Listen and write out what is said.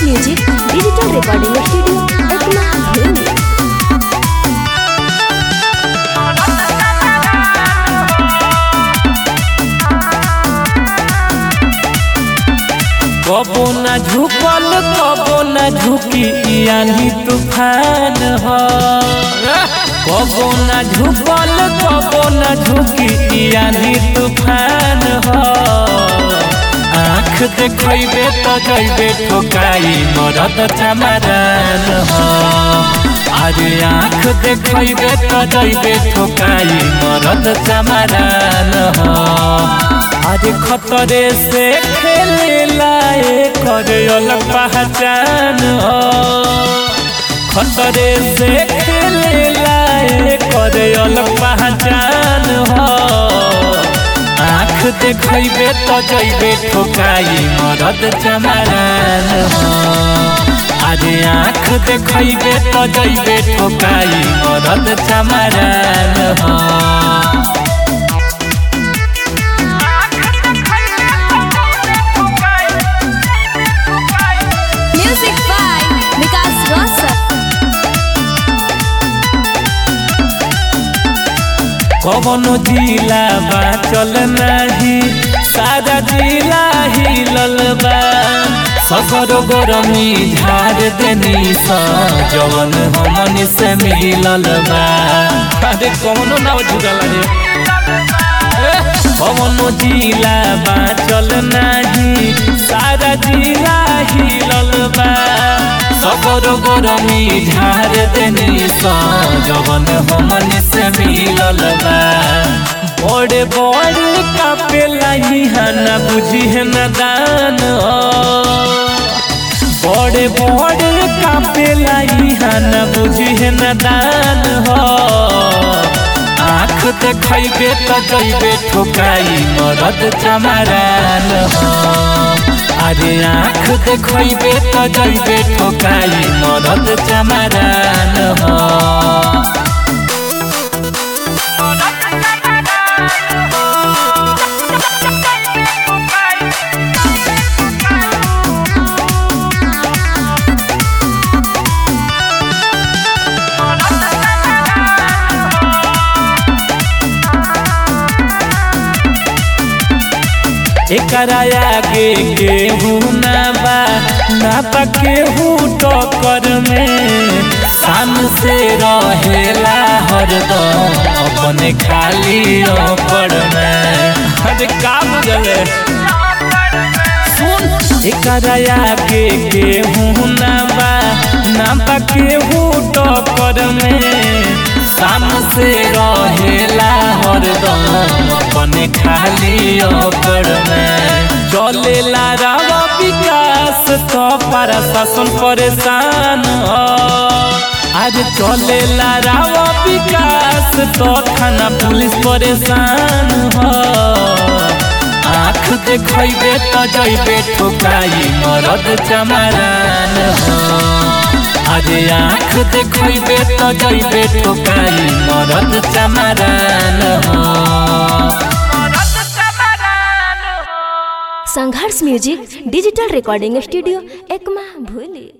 music digital recording studio Ekma भूमि कबो न झुकल कबो न झुकी यानी तूफान ह कबो न झुकल कबो न झुकी यानी तूफान ह आँख देखैबे त जैबे ठोकाई मरद चमरान ह अरे आँख देखैबे त जैबे ठोकाई मरद चमरान ह अरे खतरे से खेले लाए करे अलग पहचान हो खतरे से खेले लाए करे अलग पहचान हो आँख देखैबे तो जैबे ठोकाई मरद चमरान हो अरे आँख देखैबे तो जैबे ठोकाई मरद चमरान हो म्यूजिक बाय विकास रोशन कवनो जिला बा चल नाही सारा जिला हिलल बा सगर गरमी झाड़ देनी सा जवन हमन से मिलल बा अरे कवनो ना जुड़ल रे कवनो जिला बा चल नाही सारा जिला हिलल बा सबर गरमी झाड़ देनी सा जवन हमन से मिलल बा बड़े बड़े कापेला ना बुझी है न दान बड़े बड़े कापेला ना बुझी है न दान हो आँख देखैबे त जैबे ठोकाई मरद चमरान हो अरे आँख देखैबे त जैबे ठोकाई मरद चमरान हो एकरा आगे केहू ना बा ना बा केहू टक्कर में शान से रहेला हरदम अपने खाली ओपर में अरे का बुझले सुन एकरा आगे केहू ना बा ना बा केहू टक्कर में शान से रहेला हरदम अपने खाली ओकर में चलेला रावा विकास तो प्रशासन परेशान हो आज चलेला रावा विकास तो थाना पुलिस परेशान हो आँख देखैबे त जैबे ठोकाई मरद चमरान हो अरे आँख देखैबे त जैबे ठोकाई मरद चमरान हो Sangharsh music digital recording studio Ekma भूली